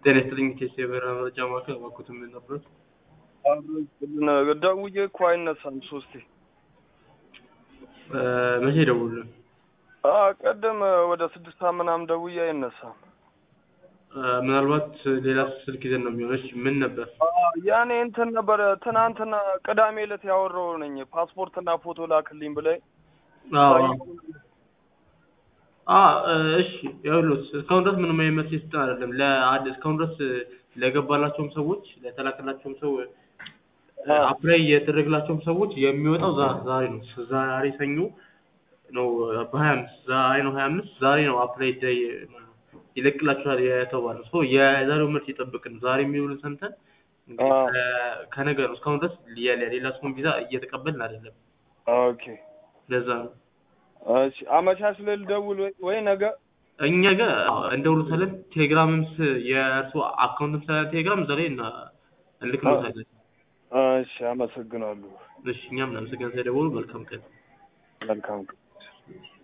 ጤና ይስጥልኝ ኬስ የበረራ መረጃ ማዕከል እባክዎት ምን ነበር? ደውዬ እኮ አይነሳም ሶስቴ። መቼ ደውሉልን? ቀደም ወደ ስድስት ሰዓት ምናምን ደውዬ አይነሳም። ምናልባት ሌላ ስልክ ይዘን ነው የሚሆነች። ምን ነበር? ያኔ እንትን ነበረ ትናንትና ቅዳሜ ዕለት ያወራው ነኝ ፓስፖርትና ፎቶ ላክልኝ ብለኝ አዎ አ እሺ ይኸውልዎት እስካሁን ድረስ ምንም አይነት መልስ የሰጠን አይደለም። ለአድ እስካሁን ድረስ ለገባላቸውም ሰዎች ለተላከላቸውም ሰው አፕላይ የተደረገላቸውም ሰዎች የሚወጣው ዛ- ዛሬ ነው። ዛሬ ሰኞ ነው በሀያ አምስት ዛሬ ነው ሀያ አምስት ዛሬ ነው አፕላይ ይደ- ይለቅላችኋል የተባለው ሶ የዛሬው መልስ ይጠብቅን። ዛሬ የሚውልን ሰምተን እንግዲህ አዎ። ከ- ከነገ ነው እስካሁን ድረስ የ- ሌላ ሰውን ቪዛ እየተቀበልን አይደለም። ኦኬ ለዛ ነው እሺ አመቻች ላይ ልደውል ወይ ወይ ነገ እኛ ጋር እንደውልታለን። ቴሌግራምም ስ- የእርሱ አካውንትም ስላለ ቴሌግራም እዛ ላይ እና- እንልክልዎታለን። እሺ አመሰግናለሁ እሺ እኛም እናመሰግናለን ስለደወሉ። መልካም ቀን። መልካም ቀን